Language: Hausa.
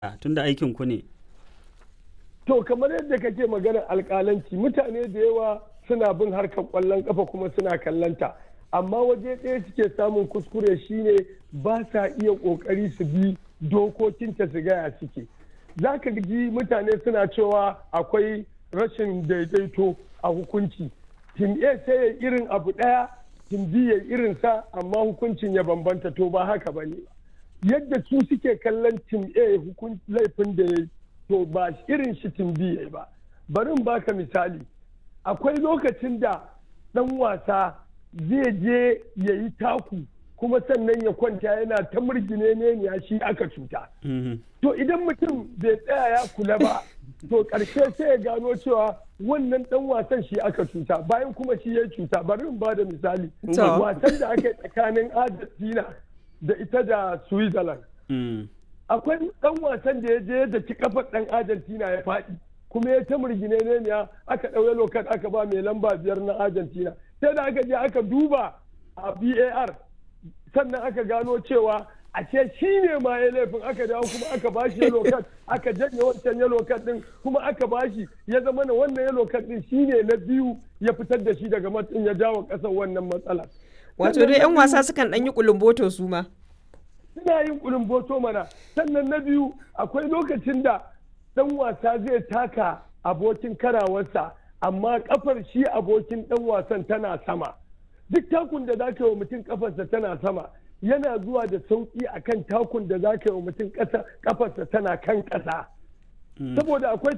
tunda aikin ku ne to kamar yadda kake maganar alkalanci mutane da yawa suna bin harkar kwallon kafa kuma suna kallanta amma waje ɗaya suke samun kuskure shine ba sa iya ƙoƙari su bi dokokinta su gaya suke za ka ji mutane suna cewa akwai rashin daidaito a hukunci tim a sai ya irin abu ɗaya tim b ya irin sa amma hukuncin ya bambanta to ba haka ba ne yadda su suke kallon tim a laifin da ya to ba irin shi tim b ya ba bari in baka misali akwai lokacin da ɗan wasa zai je ya yi taku kuma sannan ya kwanta yana ta murgine ne ya shi aka cuta. To idan mutum bai tsaya ya kula ba, to ƙarshe sai ya gano cewa wannan ɗan wasan shi aka cuta bayan kuma shi ya cuta bari in ba da misali. Wasan da aka yi tsakanin Argentina da ita da Switzerland. Akwai ɗan wasan da ya je da ci kafar ɗan Argentina ya faɗi. kuma ya ta murgine ne ya aka ɗauye lokat aka ba mai lamba biyar na Argentina. Sai da aka je aka duba a VAR sannan aka gano cewa a ce shi ne ma ya laifin aka dawo kuma aka bashi yellow card aka janye wancan yellow card din kuma aka bashi ya zama na wannan yellow card din shi ne na biyu ya fitar da shi daga matsin ya jawo kasar wannan matsala. Wato dai 'yan wasa sukan ɗan yi kulumboto su ma. Suna yin kulumboto mana sannan na biyu akwai lokacin da ɗan wasa zai taka abokin karawarsa amma kafar shi abokin ɗan wasan tana sama. duk takun da za ka yi wa mutum kafarsa tana sama yana zuwa da sauƙi akan takun da za ka yi wa mutum kafarsa tana kan ƙasa saboda akwai